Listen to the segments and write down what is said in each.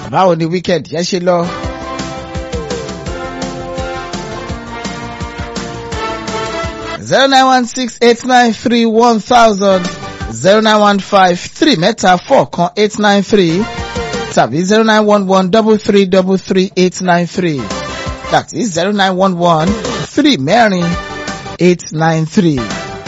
báwo ni weekend yẹn ṣe lọ. zero nine one six eight nine three one thousand zero nine one five three mẹ́ta four kan eight nine three tàbí zero nine one one double three double three eight nine three that is zero nine one one three mẹ́rin eight nine three.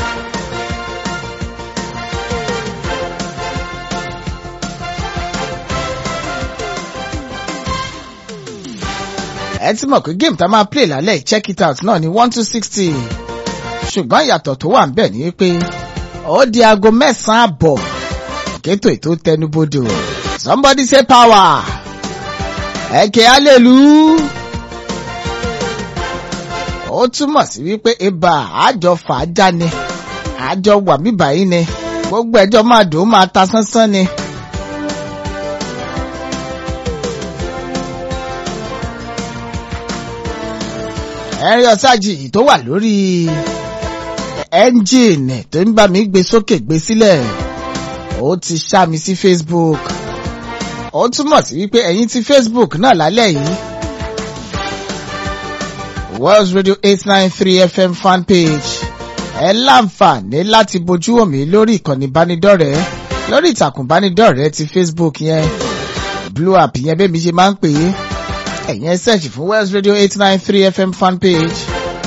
ẹ ti mọ̀ pé game tá a máa play lálẹ́ check it out náà ni one two sixty ṣùgbọ́n ìyàtọ̀ tó wà ń bẹ̀ ni pé ó di aago mẹ́sàn-án àbọ̀ kétò ètò tẹnubodò somebody say power ẹ̀kẹ́ alelu ó túmọ̀ sí wípé ibà àjọ fàájà ni àjọ wà bíbáyìí ni gbogbo ẹjọ́ máa dùn ó máa ta sánsán ni. ẹ̀rí ọ̀sájì tó wà lórí ẹ́ńjìnì tó ń bá mi gbé sókè gbé sílẹ̀ ó ti ṣá mi sí Facebook ó túmọ̀ sí wípé ẹ̀yin ti Facebook náà lálẹ́ yìí World Radio eight nine three FM fan page ẹ láǹfààní láti bojú wò mí lórí ìkànnì ìbánidọ́rẹ̀ẹ́ lórí ìtàkùn ìbánidọ́rẹ̀ẹ́ ti Facebook yẹn blue app yẹn bẹ́ẹ̀ mi ṣe máa ń pè é ẹ̀yin ẹ search fún West Radio eight nine three FM fan page.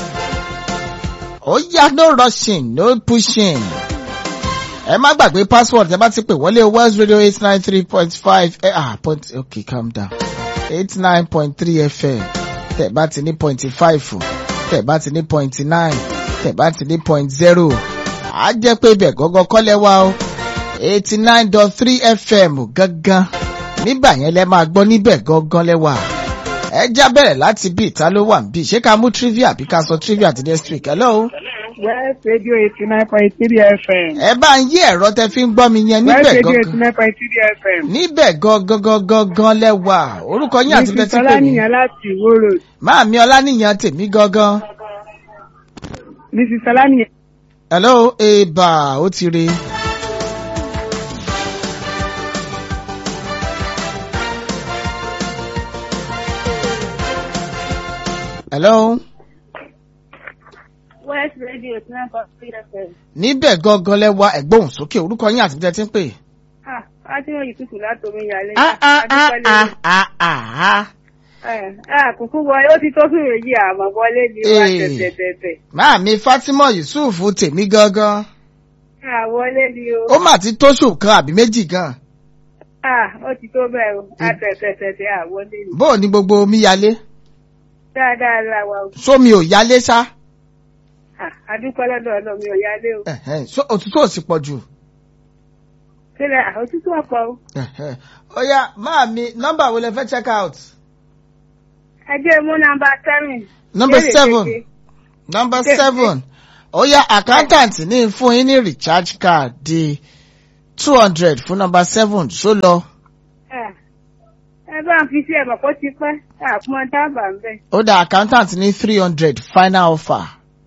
ó yá no rushing no pushing. ẹ má gbàgbé password ẹ bá ti pè wọlé West Radio eight nine three point five ah point okay calm down eight nine point three FM tẹ̀ bá ti ní point five tẹ̀ bá ti ní point nine tẹ̀ bá ti ní point zero á jẹ́ pé ibẹ̀ gọ́gọ́ kọ́lẹ̀ wá o eighty nine dot three FM gangan nígbà yẹn lẹ máa gbọ́ níbẹ̀ gangan lẹ́wà ẹ já bẹ̀rẹ̀ láti bí ìta ló wà níbí ṣé ká mú trivia àbí ká sọ trivia àti next week hello. West Radio eighty nine point three FM. ẹ bá ń yí ẹ̀rọ tẹ fi ń gbọ́ mi yẹn West níbẹ̀ Radio eighty gangan nine point three FM. níbẹ̀ gangan gangan lẹ́wà orúkọ yín àti tẹ́tí Mrs. pè mí Ọláníyàn láti Ìwó Road. máàmí ọlánìyàn tèmi gangan Mrs. Ọláníyàn. hello eba ó ti re. hello West Radio eighty nine point three FM. níbẹ̀ gangan lẹ́wà ẹ̀gbọ́n sókè orúkọ yín àti tẹ́tí pè. Ah, Fátímọ̀ Yusufu láti omi ìyàlẹ́. ah ah ah ah ah ah ah. Kùkú wọlé, ó ti tó fún èyí àmọ́ wọlé ni wá Ee. tẹ̀tẹ̀tẹ̀tẹ̀. Máàmí Fátímọ̀ Yusufu tèmi gangan. Ah, wọlé ni o. Ó mà ti tóṣù kan àbí méjì gan. Ah, ó ti tó bẹ́ẹ̀ o. A tẹ̀tẹ̀tẹ̀tẹ̀ à wọlé ni. Bó o ní gbogbo omi yalé? Dáadáa la wa o. Sómi ò yalé sá? Ah, adúpẹ́ lọ́dọ̀ ọ̀nà mi ò yálé o. Ẹ̀hẹ́n, ṣó òtútù ò sì pọ̀ jù. Sílẹ̀ àtúntò ọ̀pọ̀ o. Ẹ̀hẹ́n. Ó yá máàmí nọ́mbà wo lẹ fẹ́ check out? Ẹ jẹ́ mú nọ́mbà seven. Number Ìbéèrè seven. keje. Number Ṣé- seven. Ó yá accountant ní fún yín ní recharge card di two hundred fún number seven ṣó lọ. Ah, Ẹ bá ń fi sí ẹ̀mọ̀ kó ti pẹ́. Àpọn dábàá ń bẹ̀. Ó dá accountant ní three hundred final offer.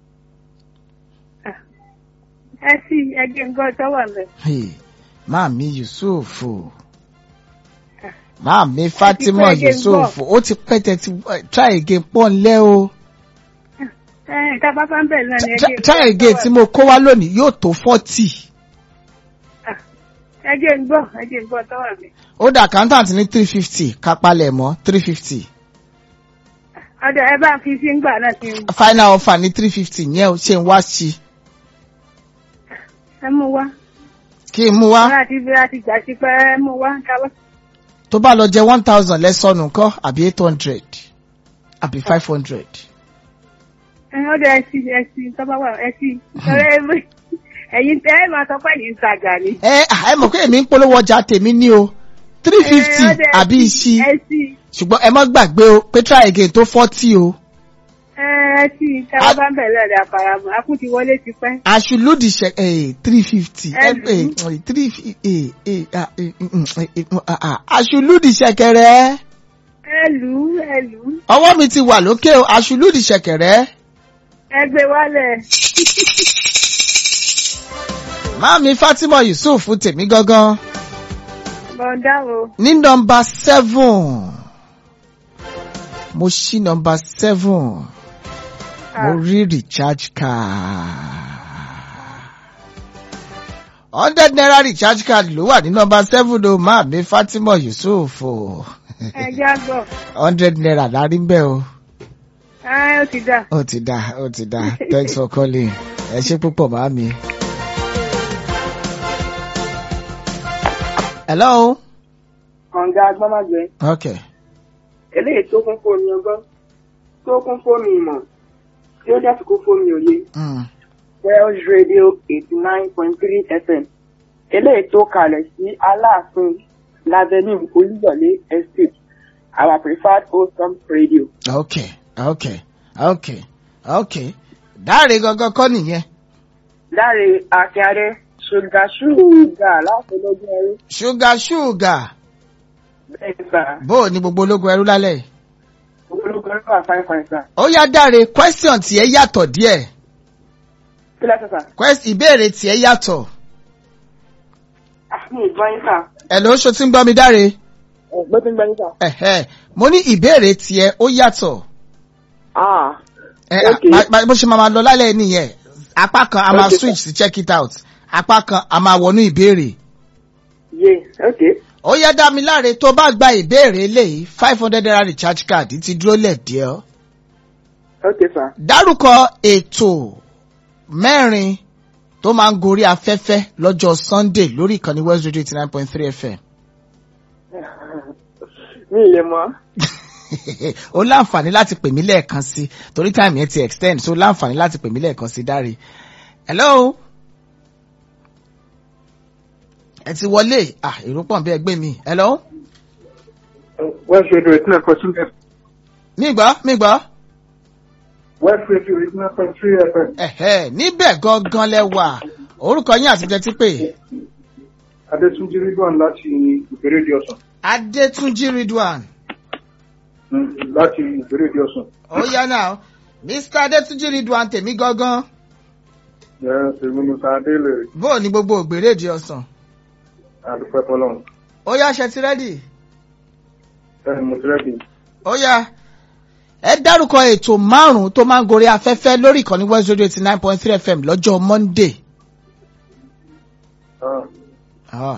Ẹ sí ẹgbẹ́ nǹkan tọ́wọ́ ń bẹ̀. Hey, Máàmí Yusufu. Máàmí Fátímọ̀ again, Yusufu. Ó ti pẹ́ tẹ́tí try again pọ̀ ńlẹ́ o. Ẹ tá a bá bá ń bẹ̀ náà ni Try- ẹgbẹ́ Try again tí mo kó wá lónìí yóò tó forty. ẹjẹ ń gbọ́ ẹjẹ ń gbọ́ tọ́wọ́ mi. Ó dà accountant ní three fifty kápálẹ̀ mọ́ three fifty. ọ̀dọ̀ ẹ bá ń fi sí ńgbà náà ti ń Final offer ní three fifty yẹn o ṣe ń wá sí. ẹ mú wá. Kí n mú wá. wọn àti bí a ti gbà sí pé ẹ mú wá káwọ́. Tó bá lọ jẹ one thousand lẹ́sọ̀nù kọ́ àbí eight hundred àbí five hundred. ẹ ọ̀dọ̀ ẹ sí ẹ sí tọ́ba wà ẹ sí. ọ̀rẹ́ ẹ ẹ̀yin tẹ́ ẹ máa sọ pé ẹ̀yin ń tajà ni. Ẹ à, ẹ mọ̀ pé èmi ń polówó ọjà tèmi ní o three fifty Ẹ, ọ̀dọ̀ ẹ àbí sí, ìṣí. ẹ sí ṣùgbọ́n ẹ má gbàgbé o pé try again tó forty o. ẹ ẹ sí táwa bá ń bẹ̀ lọ́dọ̀ àfàràmù akún ti wọlé ti pẹ́. aṣùlùdì ṣe three fifty Ẹ lù ú. three aṣùlùdì ṣẹ̀kẹ̀rẹ̀ ẹ lù ú ẹ lù ú ọwọ́ mi ti wà lókè o aṣùlùdì ṣẹ̀kẹ̀rẹ̀ ẹ gbé wálẹ̀. máàmi Fatima Yusuf tèmi gangan bọ̀dá o. ní nọmba seven mo ṣí nọmba seven mo rí recharge card hundred naira recharge card ló wà ní nọmba seven o máa mi Fatima Yusuf o ẹ já gbọ́. hundred naira la rí bẹ́ẹ̀ o ẹ ó ti dà. ó ti dá ó ti dá thanks for calling ẹ ṣé púpọ̀ máa mi. hello kànga agbámágbé okay eléyìí tó kún fóònù ọgbọ́n tó kún fóònù ìmọ̀ tí ó dẹ́sí kún fóònù òye mm. Wells Radio eighty nine point three FM eléyìí tó kalẹ̀ sí Aláàfin Lavenue Olúyọ̀lé Estate our preferred wholesome radio. okay okay okay okay dáre gangan kọ́ nìyẹn Láre Akínyadé ṣùgà ṣùgà láti lójú ẹrú. ṣúgà ṣúgà Bẹ́ẹ̀ sà, bó o ní gbogbo ológun ẹrú lálẹ́ yìí. ológun ẹrú wà fáin fáin sà. ó yá dáre question tiẹ̀ yàtọ̀ díẹ̀ Kí lẹ́sẹ̀ sà? Quest- ìbéèrè tiẹ̀ yàtọ̀ Ah, mi ì gbọ́ yín sà. ẹ̀ ló ṣo tí ń gbọ́ mi dáre Ẹ̀gbẹ́ tí ń gbọ́ yín sà. ẹ̀hẹ́ mo ní ìbéèrè tiẹ̀ ó yàtọ̀ Ah, ẹ Okay. ba- ba- bó ṣe máa ma lọ lálẹ́ nìyẹn apá kan a máa Okay, switch sí check it out apá kan a máa wọnú ìbéèrè yé, okay. ó yá dá mi láre tó bá gba ìbéèrè eléyìí five hundred naira recharge card ti dúró lẹ̀ díẹ̀ Okay sà. dárúkọ ètò mẹ́rin tó máa ń gorí afẹ́fẹ́ lọ́jọ́ Sunday lórí ìkànnì West Radio eighty nine point three FM. Mi ì lè mọ̀. ó láǹfààní láti pè mí lẹ́ẹ̀kan sí torí time yẹn ti extend so ó láǹfààní láti pè mí lẹ́ẹ̀kan sí dáre. hello. ẹ ti wọlé ah èrò pọ̀ bí ẹgbẹ́ mi hello. West Radio eighty nine point three FM. mi gbọ́ mi gbọ́. West Radio eighty nine point three FM. ẹ̀hẹ́ níbẹ̀ gangan lẹ wà orúkọ yín àti jẹ́ ti pè. Adétúnjí Ridwan láti ìbéèrè di ọ̀sán. Adétúnjí Ridwan. Láti ìbéèrè di ọ̀sán. ó yá náà Mr Adétúnjí Ridwan tèmi gangan Yes, èmi ni Sàdélè bó o ní gbogbo ògbérèdì ọ̀sán. àdúpẹ́ fọlọ́run. ó yá ṣe ti rẹ́dì. Bẹ́ẹ̀ni mo ti rẹ́dì. ó yá ẹ dárúkọ ètò márùn-ún tó máa ń gorí afẹ́fẹ́ lórí ìkànnì West Radio eighty nine point three FM lọ́jọ́ Monday. Ah,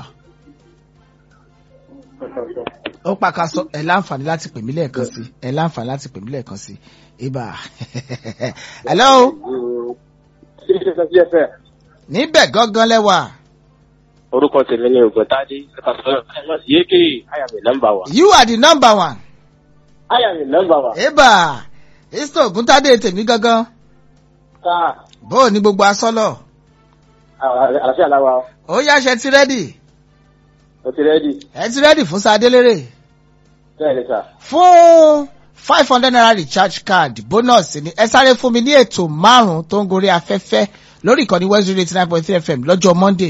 ó pàkàṣọ ẹ láǹfààní láti pè mí lẹ́ẹ̀kan sí ẹ láǹfààní láti pè mí lẹ́ẹ̀kan sí ibà hello níbẹ̀ gangan lẹ́wà orúkọ tèmi ni ògùntàdé yéèké àyàmì nọ́mbà wa you are the number one àyàmì nọ́mbà wa ibà Mr Ògúntádé tèmi gangan ká bó o ní gbogbo asọ́lọ̀ àlàáfíà làwà ó yá ṣe ti rẹ́dì o ti rẹ́dì ẹ ti rẹ́dì fún sadélérè bẹ́ẹ̀ ni sà fún five hundred naira recharge card bonus ni ẹ sáré fún mi ní ètò márùn-ún tó ń gorí afẹ́fẹ́ lórí ìkànnì West Radio eighty nine point three FM lọ́jọ́ Monday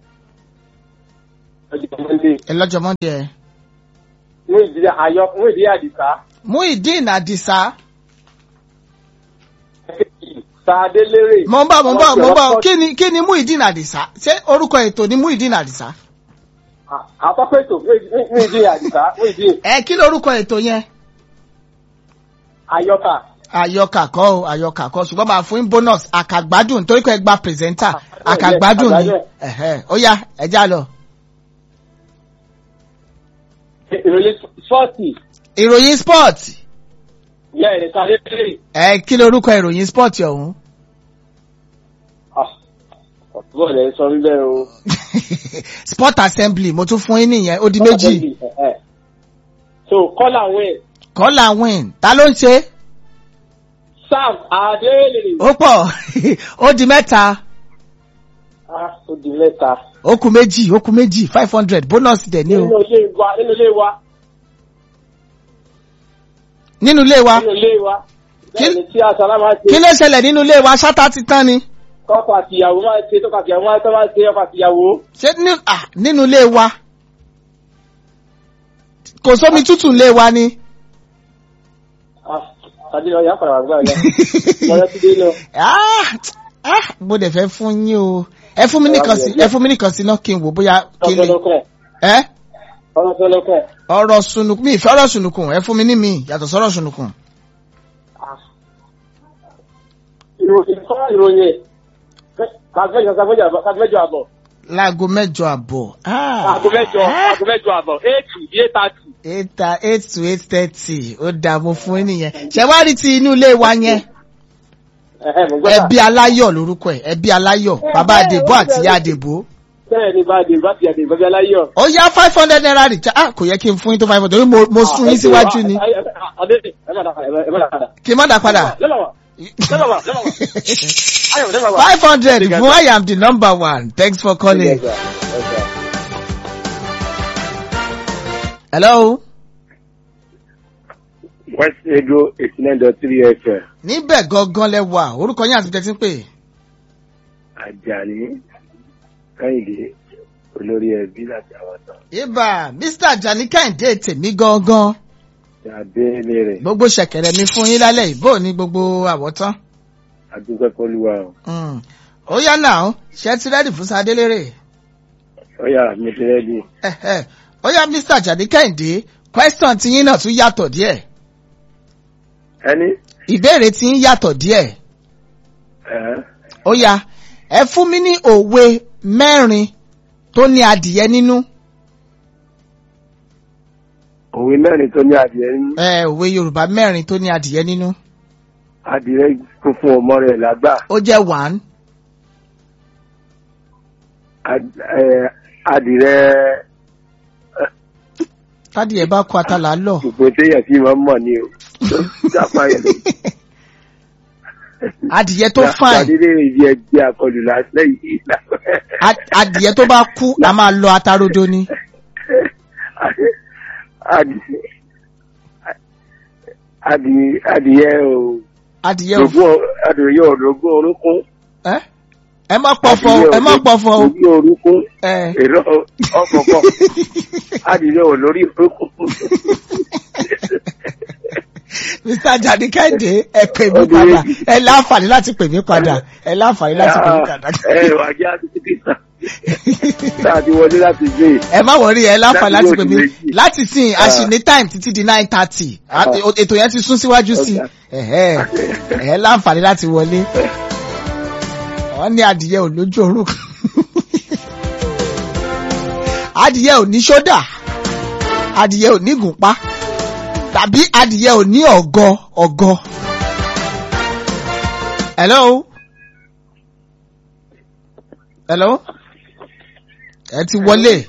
ọjọ́ mọ́ndé ẹ lọ́jọ́ Monday ẹ. mú ìdílé ayọ mú ìdílé àdìsá Muideen Adisa sàdélérè mo ń bọ̀ mo ń bọ̀ mo ń bọ̀ kí ni kí ni Muideen Adisa ṣé orúkọ ètò ni Muideen Adisa àkọ́kọ́ ètò mú ìdílé àdìsá mú ìdílé ẹ kí lorúkọ ètò yẹn ayọ́kà àyọkà kọ́ o àyọkà kọ́ ṣùgbọ́n máa fún yín bonus àkàgbádùn torí pé ẹ gba pírẹsẹ́ńtà àkàgbádùn ni ẹ̀hẹ́, ó yá ẹ já lọ. ìròyìn fọ́ọ̀tì ìròyìn sport yẹ ẹ̀rẹ̀ sàdélérè ẹ kí lorúkọ ìròyìn sport ọ̀hún. ọ̀túbọ̀ lẹ́ sọ bíbẹ́ o. sport assembly mo tún fún yín nìyẹn ó di méjì so kọ́là wẹ̀ kọ́là win ta ló ń ṣe sam adélèrè ó pọ̀ ó di mẹ́ta ah ó di mẹ́ta ó kù méjì ó kù méjì five hundred bonus dẹ̀ ní o nínú ilé wa nínú ilé wa nínú ilé wa nínú ilé wa Kí- bẹ́ẹ̀ni tí aṣọ máa kí ṣe ló ṣẹlẹ̀ nínú ilé wa ṣáta ti tán ni kọ́kọ́ àtìyàwó máa ṣe tọ́kọ̀ àtìyàwó máa tọ́ máa ṣe ọkọ̀ àtìyàwó ṣé ní- ah, nínú ilé wa kò sómi tútù ilé wa ni ah tàbí ọ̀yà padà wà gbáyà lọ́yọ́ ti dé lọ. Ah, ah, mo dẹ̀ fẹ́ fún yín o ẹ fún mi nìkan sí ẹ fún mi nìkan sí náà kí n wò bóyá kí n lè tọ́gbọ́dọ́kọ̀ ẹ ọ̀rọ̀ sọ́lọ́kọ̀. ọ̀rọ̀ sunukun mi ìfẹ́ ọ̀rọ̀ sunukun ẹ fún mi ní mi yàtọ̀ sọ́rọ̀ sunukun. ìròyìn kọ́ ìròyìn kàfẹ́jọ kàfẹ́jọ kàfẹ́jọ àbọ̀. láago mẹ́jọ àbọ̀. Ah. aago mẹ́jọ aago mẹ́jọ àbọ̀ eight to eight thirty. eight ta- eight to eight thirty ó dà mo fún yín nìyẹn ṣé wàá rí ti inú ilé wa yẹn ẹ̀hẹ́ mo gbọ́dọ̀. ẹbí aláyọ̀ lórúkọ ẹ̀ ẹbí aláyọ̀ bàbá àdèbò àti ìyá àdèbò. bẹ́ẹ̀ ni bá a dé bá ti àdé ìbọ́bí aláyọ̀. ó yá five hundred naira rìjà ah kò yẹ kí n fún yín tó five hundred torí mo mo sún yín síwájú ni adé ẹ má dà padà ẹ má dà padà. kí n má dà padà. lẹ́mọ̀ wá lẹ́mọ̀ wá lẹ́mọ̀ wá. ayọ̀ lẹ́mọ̀ wá. five hundred fún I am the number one thanks for calling. hello. west edo eighty nine dot three fm níbẹ̀ gangan lẹ wà orúkọ yín àti tẹ́tí ń pè. ajani kẹ́hìndé olórí ẹbí láti àwọn tán ibà mr ajani kẹ́hìndé tèmi gangan adélé rẹ̀ gbogbo ṣẹ̀kẹ̀rẹ̀ mi fún yín lálẹ́ ìbò ní gbogbo àwọ̀tán. adúpẹ́ fọlúwa o Mm. ó yá náà ṣe ti rẹ́dì fún sadélérè. ọ̀yà mi ti rẹ́dí Ẹ̀hẹ̀. ó yá mr ajani kẹ́hìndé question tí yín náà tún yàtọ̀ díẹ̀ ẹni ìbéèrè tí ń yàtọ̀ díẹ̀ ẹ̀ ó yá ẹ fún mi ní òwe mẹ́rin tó ní adìyẹ nínú òwe mẹ́rin tó ní adìẹ ní ẹ òwe yorùbá mẹ́rin tó ní adìyẹ nínú adìẹ kún fún ọmọ rẹ̀ lágbà ó jẹ́ one Ad- ẹ̀, adìẹ tádìyẹ bá kó atala lọ. gbogbo téèyàn sì máa ń mọ̀ ni o jápa yẹn adìyẹ tó fine adìẹ ibi ẹgbẹ́ akọlù lásìlẹ̀ yìí Ad- adìyẹ tó bá kú a máa lọ atarodo ni. adìẹ adìẹ o adìyẹ ò ogún adìẹ ọdọgún orúnkún ẹ ẹ má pọfọ ẹ má pọfọ o ogún orúnkún ẹ èrò ọkọọkọ adìẹ ò lórí orúnkún mr ajani kẹ́hìndé ẹ pè mí padà ẹ láǹfààní láti pè mí padà ẹ láǹfààní láti pè mí padà. ẹ wà jẹ́ àtúntò kìsà tá a ti wọlé láti gbé ẹ má wọrí ẹ láǹfààní láti pè mí Láti méjì. láti sìn a sì ní time títí di nine thirty ètò yẹn ti sún síwájú sí i ẹ̀hẹ́ ẹ láǹfààní láti wọlé wọ́n ní adìyẹ ò lójú orúkọ adìyẹ ò ní ṣódà adìyẹ ò ní gùnpá tàbí adìyẹ ò ní ọ̀gọ ọ̀gọ. hello hello ẹ ti wọlé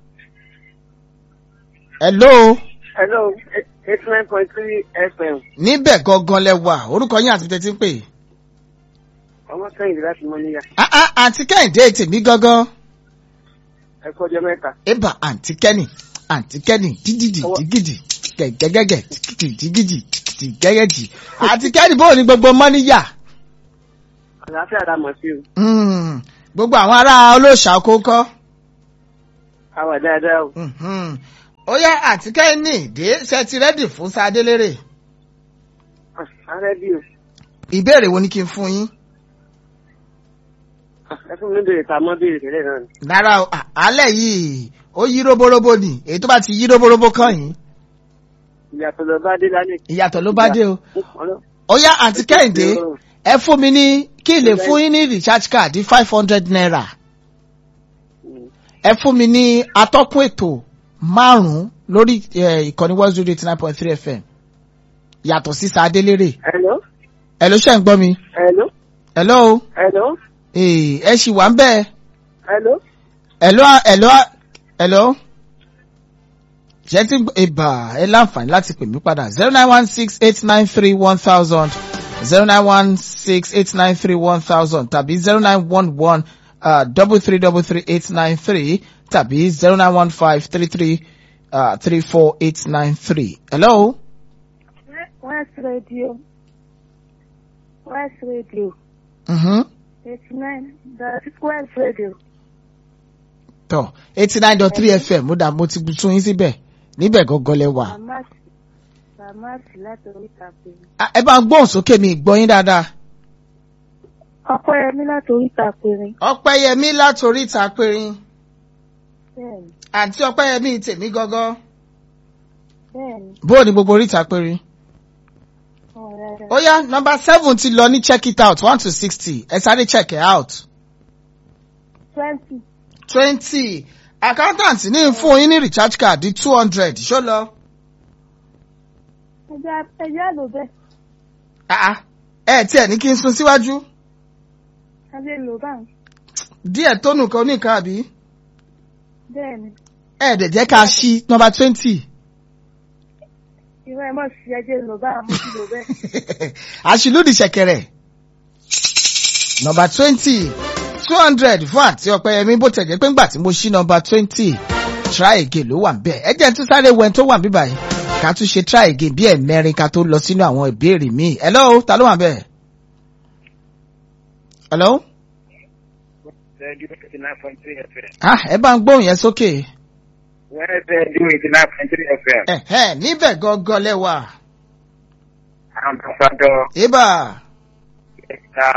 hello hello eight nine point three fm níbẹ̀ gangan lẹ wà orúkọ yín àti tẹ́tí ń pè. ọmọ kẹ́hìndé láti mọ níyà Ah, ah, àǹtí kẹ́hìndé tèmi gangan. ẹ kú ọjọ́ mẹ́ta. eba àǹtí kẹ́nì àǹtí kẹ́nì dídìdì dígìdì gẹ̀gẹ́gẹ́gẹ̀ dígìdì dígìdì dígìdì gẹ́gẹ́dì àǹtí kẹ́nì bóò ní gbogbo mọ́níyà. àlàáfíà dá mọ̀ sí o Hmm, gbogbo àwọn ará olóòṣà kókọ́. a wà dáadáa o. Mhm. ó yá àǹtí kẹ́nì dé ṣe ti rẹ́dì fún sadélérè. ààrẹ bí o ìbéèrè wo ni kí n fún yín. ẹ fún mi béèrè ta mọ́ béèrè tẹ́lẹ̀ náà ni. rárá o à- alẹ́ yìí ó yí róbóróbó ni èyí tó bá ti yí róbóróbó kàn yín ìyàtọ̀ lọ bá dé lálẹ́. ìyàtọ̀ ló bá dé o. Ọlọ́- ó yá àǹtí kẹ́hìndé ẹ fún mi ní kí n lè fún yín ní recharge card five hundred naira Mm. ẹ fún mi ní atọ́kùn ètò márùn-ún lórí eh, ìkànnì one zero eight nine point three fm yàtọ̀ sí sadélérè hello ẹ ló ṣe ń gbọ́ mi hello hello hello Eh, ẹ ṣì wà ń bẹ́ẹ̀ hello hello hello hello ṣe ti ìbà ẹ láǹfààní láti pè mí padà zero nine one six eight nine three one thousand zero nine one six eight nine three one thousand tàbí zero nine one one double three double three eight nine three tàbí zero nine one five three three three four eight nine three. hello. West Radio. West Radio. Mm-hmm. 89. The West Radio. tọ eighty nine dot three fm mo dà mo ti tún yín síbẹ̀ níbẹ̀ gangan lẹ wà. Bàmásì. Bàmásì láti oríta péré. Ah, ẹ bá ń gbóhùn sókè mi gbọ́ yín dáadáa. Ọpẹ́yẹmí láti oríta péré. ọpẹ́yẹmí látòrí ìta périn Bẹ́ẹ̀ni. àǹtí ọpẹ́yẹmí tèmi gangan Bẹ́ẹ̀ni, bó o ní gbogbo oríta péré. ọ̀rẹ́ rẹ̀. ó yá nọmba seven ti lọ ní check it out one to sixty ẹ sáré check it out. Twenty. twenty accountant ní fún yín ní recharge card di two hundred ṣó lọ. Ẹja ẹja lò bẹ́ẹ̀. Ah, ah. ẹ tiẹ̀ ní kí n sun síwájú A lè lò báyìí. díẹ̀ tó nù kan oníkan àbí Bẹ́ẹ̀ni, ẹ dẹ̀ jẹ́ ká ṣí nọmba twenty. ìwọ ẹ̀ mọ̀ sí ẹjẹ́ lò báyìí, mo ti lò bẹ́ẹ̀. àṣìlódì ṣẹ̀kẹ̀rẹ̀ nọmba twenty two hundred fún àti ọpẹ́yẹmí bó tẹ̀ jẹ́ pé ńgbà tí mo ṣí nọmba twenty try again ló wà ń bẹ̀ ẹ jẹ́ n tún sáré wẹ́n tó wà ń bíbà yìí ká tún ṣe try again bí ẹ̀mẹ́rin ká tó lọ sínú àwọn ìbéèrè míì hello ta ló wà ń bẹ̀ hello Radio 89.3 FM. ah ẹ bá ń gbóhùn yẹn sókè Where Radio 89.3 FM. ẹ̀hẹ́ níbẹ̀ gangan lẹ́wà Ambassador ibà Ẹ̀ka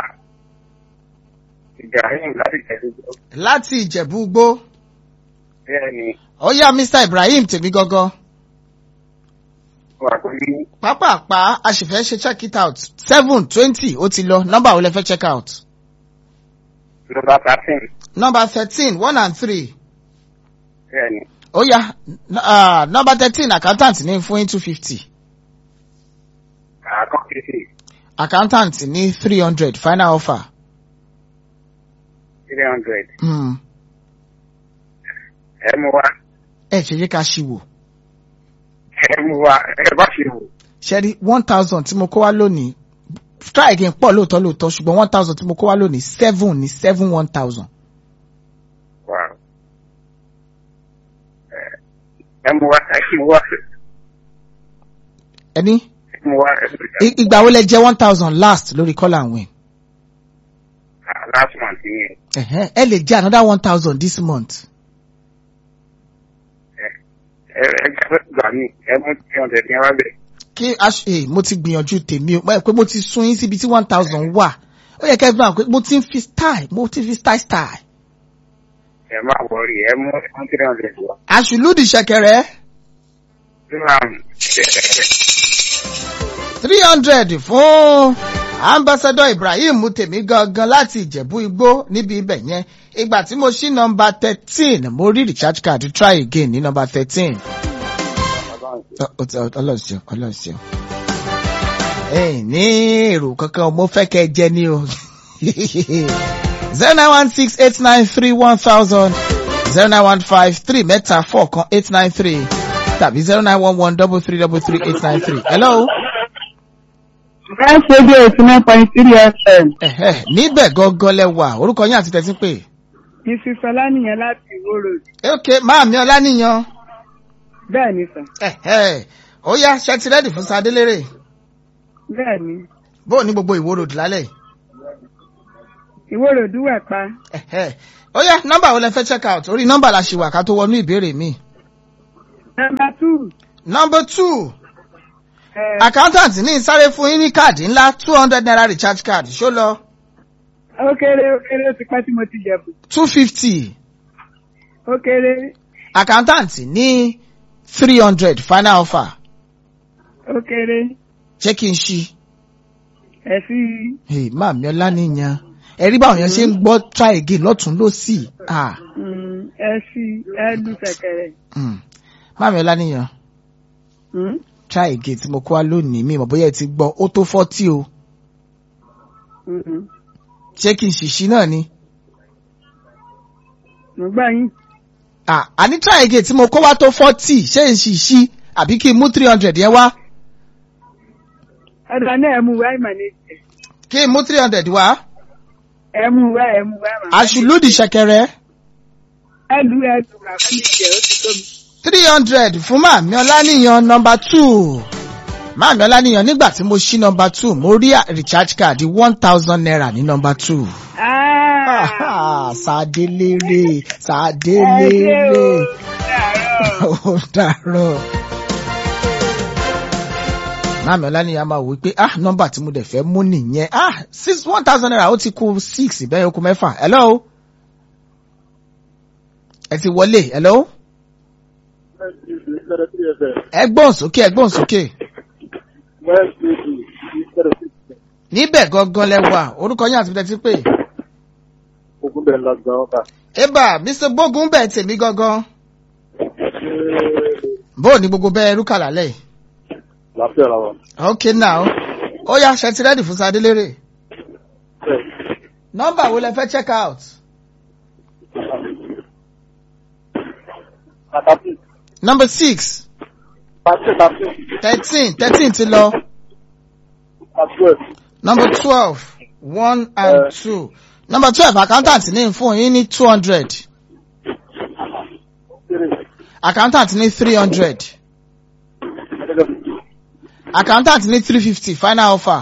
Ibrahim láti Jẹ̀dúgbò. láti ìjẹ̀bú gbó Bẹ́ẹ̀ni, ó yá mr ibrahim tèmi gangan. wà pẹ̀lú pápápá a sì fẹ́ ṣe check it out seven twenty ó ti lọ nọ́mbà wo lẹ fẹ́ check out nọ́mbà thirteen. nọ́mbà thirteen one and three Bẹ́ẹ̀ni, ó yá uh, nọ́mbà thirteen accountant ní fún two fifty àkọ́kẹ́sì accountant ní three hundred final offer three hundred. hmm. Ẹ mú wa, ẹ ṣe yé ká ṣì wò ẹ mú wa, ẹ bá ṣe wò. ṣẹ́rí one thousand tí mo kó wá lónìí try again pọ̀ lóòótọ́ lóòótọ́ ṣùgbọ́n one thousand tí mo kó wá lónìí seven ní seven one thousand Wow. Ẹ mú wa, ẹ mú wa, ẹni ẹ mú wa. i- ìgbà wo lẹ jẹ one thousand last lórí call and win Ah, Last month ni Ẹ̀hẹ́, ẹ lè jẹ another one thousand this month. ẹ ẹ gbà mí, ẹ mú three hundred yẹn wá bẹ̀. kí aṣ eh, mo ti gbìyànjú tèmi o mọ̀ pé mo ti sún yín síbi tí one thousand wà ó yẹ kẹ́ ẹ gbọ́n pé mo ti ń fi style mo ti fi style style. Ẹ má wọrí, ẹ mú ẹ mú three hundred wá. àṣùlùdì ṣẹ̀kẹ̀rẹ̀ three hundred fún ambassador ibrahim tèmi gangan láti ìjẹ̀bú igbó níbi ibẹ̀ yẹn ìgbà tí mo ṣí nọmba thirteen mo rí recharge card try again ní nọmba thirteen. ọlọ́sìn ọlọ́sìn ẹ ní èrò kankan mo fẹ́ kẹ́ ẹ jẹ ní o zero nine one six eight nine three one thousand zero nine one five three mẹ́ta four kan eight nine three tàbí zero nine one one double three double three eight nine three hello. Fresh Radio eighty nine point three FM. Ẹ̀hẹ́, níbẹ̀ gangan lẹ wà orúkọ yín àti tẹ̀sí pé. Mrs. Ọlánìyàn láti Ìwó Road. ok máàmí ọláníyan Bẹ́ẹ̀ ni sàn. ẹ̀hẹ́, ó yá ṣe ti rẹ́dì fún sadélérè Bẹ́ẹ̀ ni. bóò ní gbogbo ìwó ròdù lálẹ́ yìí. Ìwó Road wẹ̀ pa. Ẹ̀hẹ́, ó yá nọ́mbà wo lẹ fẹ́ check out orí nọ́mbà la ṣì wà ká tó wọnú ìbéèrè mi. Nọmba two. number two ẹ, accountant ní sáré fún yín ní káàdì ńlá two hundred naira recharge card ṣó lọ Ó kéré ó kéré ó ti pẹ́ tí mo ti jẹ̀bù. two fifty Ó kéré accountant ní three hundred final offer ó kéré. ṣé kí n ṣí. Ẹ sí Hey, máàmí ọláníyan ẹ̀rí báwọn yẹn ṣe ń gbọ́ try again lọ́tún lọ́sì. Ah, mm, ẹ sí ẹ lù sẹ̀kẹ̀rẹ̀. mm. máàmí ọláníyan Mm, try again tí mo kó wá lónìí mi mọ̀ bóyá ẹ ti gbọ́ ó tó fọ́tí o mm, ṣé kí n ṣìṣí náà ni. Mo gbà yín. Ah, àní try again tí mo kó wá tó fọ́tí ṣé n ṣìṣí àbí kí n mú three hundred yẹn wá Ọ̀dà náà ẹ mú wá ìmọ̀ ní ìjẹ́. kí n mú three hundred wá. Ẹ mú wá ẹ mú wá ìmọ̀. àṣùlùdì ṣẹ̀kẹ̀rẹ̀ Ẹ lù ẹ lù màmá ní ìjẹ́ ó ti tó mi. three hundred fún máàmí ọláníyan nọmba two máàmí ọláníyan nígbà tí mo ṣí nọmba two mo rí recharge card one thousand naira ní nọmba two. Ah! Sàdélérè Ẹ ṣé Sàdélérè o. Dàárọ̀. ó dàrọ̀. Máàmí Ọláníyà máa wí pé ah nọ́mbà tí mo dẹ̀ fẹ́ mú nìyẹn ah six one thousand naira ó ti kú six bẹ́ẹ̀ ó kú mẹ́fà hello. Ẹ ti wọlé hello. zero three fm ẹgbọ́n sókè ẹgbọ́n sókè west radio six zero six níbẹ̀ gangan lẹ́wà orúkọ yín àti tẹ́tí pé ogun bẹ̀rẹ̀ lọ́gbà ọba. eba mr gbógun bẹ̀ tèmi gangan bó o ní gbogbo bẹ́ẹ̀ rúkà lálẹ́ yìí. láfíà làwọn. ok now ó yá ṣe ti rẹ́dì fún sadélérè nọ́mbà wo lẹ fẹ́ check out pàtàkì number six pàtàkì pàtàkì thirteen thirteen ti lọ pàtàkì number twelve one and Eh. two number twelve accountant ní fún yín ní two hundred kéré accountant ní three hundred accountant ní three fifty final offer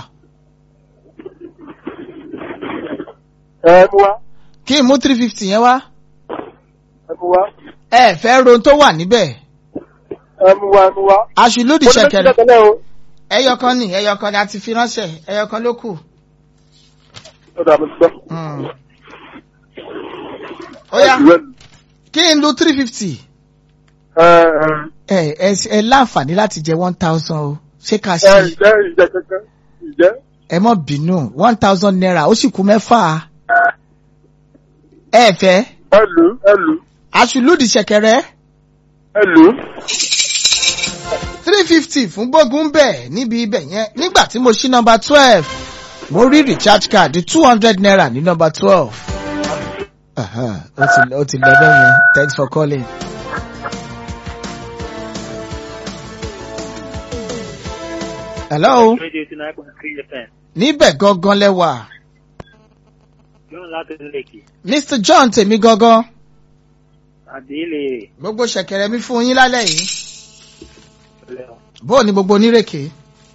ẹ mú wá kí n mú three fifty yẹn wá ẹ mú wá ẹ fẹ́ ron tó wà níbẹ̀ ẹ mú wá ẹ mú wá. aṣùlódì Mo ní méjì ṣẹ̀kẹ̀rẹ̀ tẹ́lẹ̀ o. ẹyọkan ní ẹyọkan ní a ti fi ránṣẹ́ ẹyọkan ló kù. ó dà mí gbọ́. Mm. ó yá kí n lu three fifty ẹ ẹ ẹ ẹ láǹfààní láti jẹ one thousand o ṣé ká ẹ ṣe ìjẹ́ ìjẹ́ kankan ìjẹ́. ẹ mọ bínú one thousand naira ó sì kú mẹ́fà ẹ fẹ́ ẹ lù ú ẹ lù ú aṣùlùdì ṣẹ̀kẹ̀rẹ̀ ẹ lù ú. three fifty fún gbógun bẹ́ẹ̀ níbi ibẹ̀ yẹn nígbà tí mo ṣí nọmba twelve mo rí recharge card two hundred naira ní nọmba twelve. Aha, ó ti ó ti lọ bẹ́ẹ̀ yẹn thanks for calling. hello Radio eighty nine point three FM. níbẹ̀ gangan lẹ́wà Yóò láti lèkì. mr john tèmi gangan Àdéhìlè gbogbo ṣẹ̀kẹ̀rẹ̀ mi fún yín lálẹ́ yìí bó o ní gbogbo onírèké.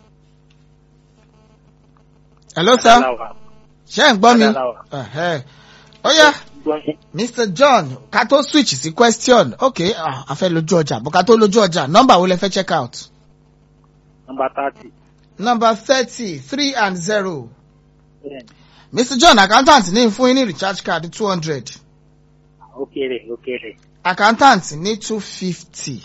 hello sir ṣé ń gbọ́ mi Adalawa. Ẹ̀hẹ́. ó yá mr john ká tó switch sí question ok ah, a fẹ́ lójú ọjà bó ká tó lójú ọjà nọ́mbà wo lẹ fẹ́ check out. Nọmba thirty. number thirty three and zero. mr john accountant ní fún yín ní recharge card two hundred Ó kéré ó kéré. accountant ní two fifty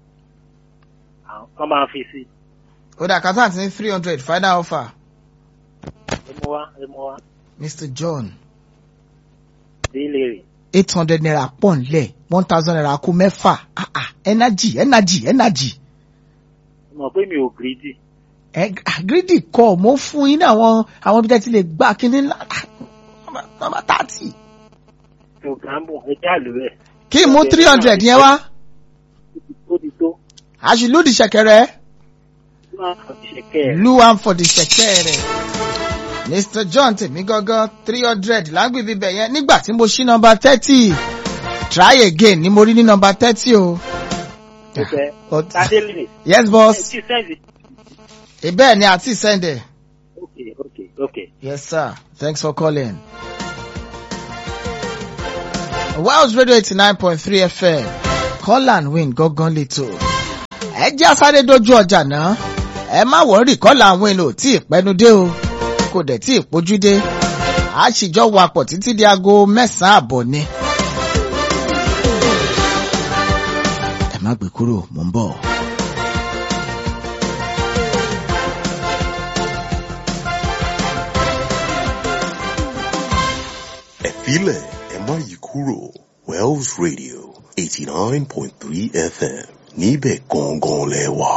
Wọ́n máa fi sí. ó dá accountant ní three hundred final offer Ẹ mú wá ẹ mú wá. mr john Àdéhìlè rè. eight hundred naira pọ̀ nlẹ̀ one thousand naira kú mẹ́fà ah ah energy energy energy Mo mọ̀ pé mi ò gírídì. ẹ gírídì kọ mo fún yín ní àwọn àwọn ibi tẹ́ ti lè gbà kíní ńlá nọ́mbà thirty Mi ò gàmbù ẹ já lù ẹ̀. kí n mú three hundred yẹn wá Ó ti tó. àṣìlódì ṣẹ̀kẹ̀rẹ̀ Ó máa fọ̀ ṣẹ̀kẹ́ ẹ̀. lu am for the ṣẹ̀kẹ̀rẹ̀ mr john tèmi gangan three hundred lágbègbè bẹ̀ yẹn nígbà tí mo ṣí nọ́mbà thirty try again ni mo rí ní nọ́mbà thirty o. Ó fẹ́. But- Àdéhìlè. yes Ẹ boss ti sẹ́ǹdì. ibẹ̀ ni àti sẹ́ndẹ̀. Ok ok ok. Yes, sir. Thanks for calling. Wells Radio 89.3 FM. Call and win gangan lẹ́tọ̀. Ẹ jẹ́ asáré dojú ọjà náà. Ẹ má wọ́rì call and win ò tí ì pẹ́nu dé o. Kò dẹ̀ tí ì pójú dé. A sì jọ wakọ̀ títí di aago mẹ́sàn-án àbọ̀ ni. Ẹ má gbé kúrò, mò ń bọ̀. ẹ filẹ̀ ẹ má yí kúrò Wells Radio eighty nine point three FM níbẹ̀ gangan lẹ wà.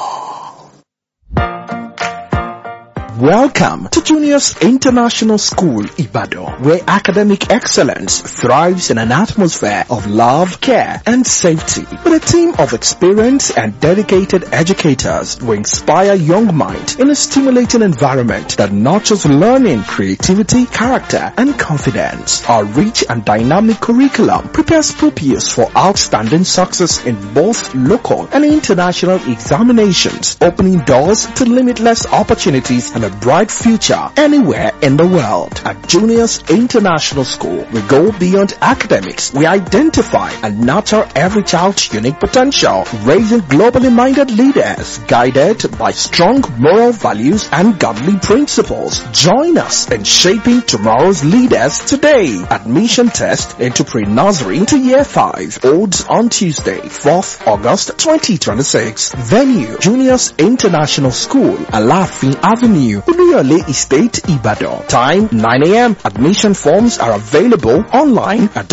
Welcome to Juniors International School, Ibadan, where academic excellence thrives in an atmosphere of love, care, and safety. With a team of experienced and dedicated educators who inspire young minds in a stimulating environment that nurtures learning, creativity, character, and confidence. Our rich and dynamic curriculum prepares pupils for outstanding success in both local and international examinations, opening doors to limitless opportunities and a bright future anywhere in the world. At Juniors International School, we go beyond academics. We identify and nurture every child's unique potential, raising globally minded leaders guided by strong moral values and godly principles. Join us in shaping tomorrow's leaders today. Admission test into pre-nursery to year 5 holds on Tuesday, 4th August 2026. Venue, Juniors International School, Alafin Avenue, Uluyole Estate, Ibadan. Time 9 a.m. Admission forms are available online at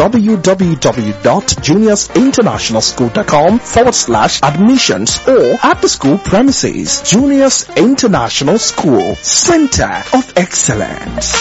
www.juniorsinternationalschool.com forward slash admissions or at the school premises. Juniors International School, Center of Excellence.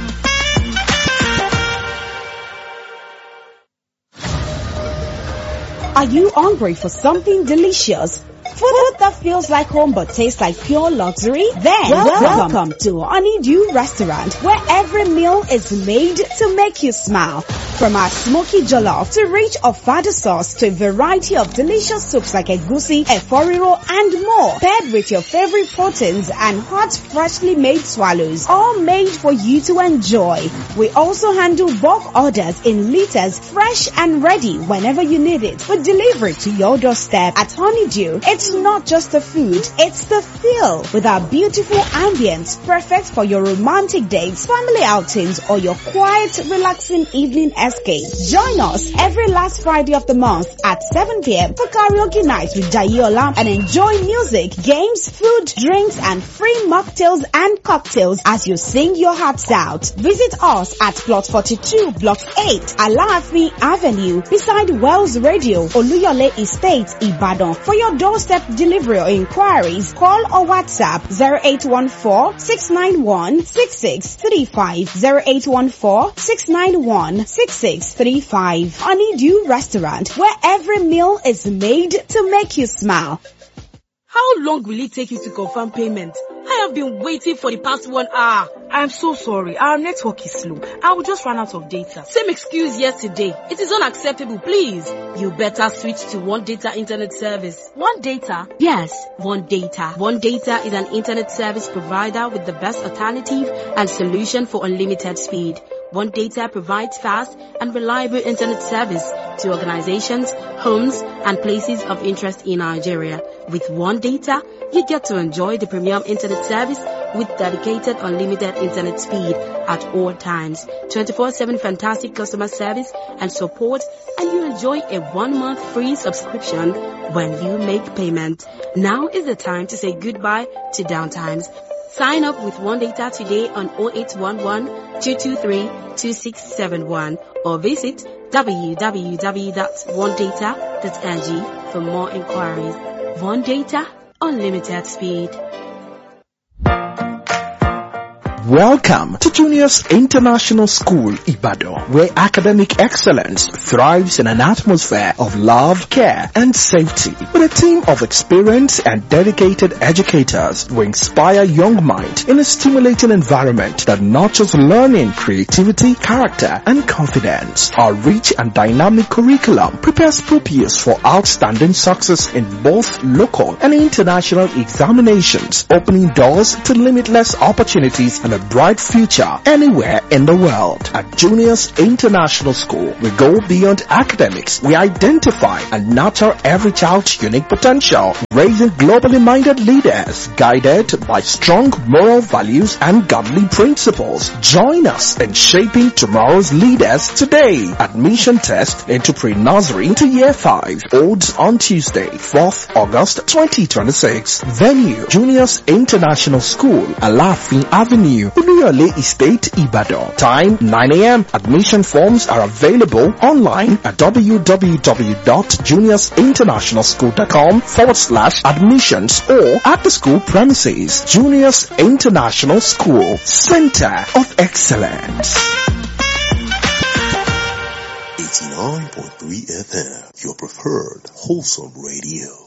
Are you hungry for something delicious? Food that feels like home but tastes like pure luxury? Then welcome, welcome to Honeydew Restaurant where every meal is made to make you smile. From our smoky jollof to rich ofada sauce to a variety of delicious soups like egusi, eforiro and more. Paired with your favorite proteins and hot freshly made swallows. All made for you to enjoy. We also handle bulk orders in liters fresh and ready whenever you need it. We deliver it to your doorstep at Honeydew. It's not just the food, it's the feel with our beautiful ambience perfect for your romantic dates, family outings or your quiet relaxing evening escape. Join us every last Friday of the month at 7 p.m. for karaoke night with Jayola and enjoy music, games, food, drinks and free mocktails and cocktails as you sing your hearts out. Visit us at plot 42 block 8 Alaafin Avenue beside Wells Radio Oluyole Estate Ibadan for your doorstep delivery or inquiries. Call or WhatsApp 0814 691 6635 0814 691 6635. Honeydew Restaurant where every meal is made to make you smile. How long will it take you to confirm payment? I have been waiting for the past one hour. I am so sorry. Our network is slow. I will just run out of data. Same excuse yesterday. It is unacceptable, please. You better switch to One Data Internet Service. One Data? Yes, One Data. One Data is an internet service provider with the best alternative and solution for unlimited speed. One Data provides fast and reliable internet service to organizations, homes, and places of interest in Nigeria. With One Data, you get to enjoy the premium internet service with dedicated unlimited internet speed at all times, 24/7 fantastic customer service and support, and you enjoy a one month free subscription when you make payment. Now is the time to say goodbye to downtimes. Sign up with One Data today on 0811 223 2671 or visit www.onedata.ng for more inquiries. One Data, unlimited speed. Welcome to Juniors International School, Ibadan, where academic excellence thrives in an atmosphere of love, care, and safety. With a team of experienced and dedicated educators who inspire young minds in a stimulating environment that nurtures learning, creativity, character, and confidence. Our rich and dynamic curriculum prepares pupils for outstanding success in both local and international examinations, opening doors to limitless opportunities and a bright future anywhere in the world. At Juniors International School, we go beyond academics. We identify and nurture every child's unique potential, raising globally minded leaders guided by strong moral values and godly principles. Join us in shaping tomorrow's leaders today. Admission test into pre-nursery to year 5 holds on Tuesday, 4th August 2026. Venue, Juniors International School, Alafin Avenue, Uluyole Estate, Ibadan. Time 9 a.m. Admission forms are available online at www.juniorsinternationalschool.com forward slash admissions or at the school premises. Juniors International School, Center of Excellence. 89.3 FM, your preferred wholesome radio.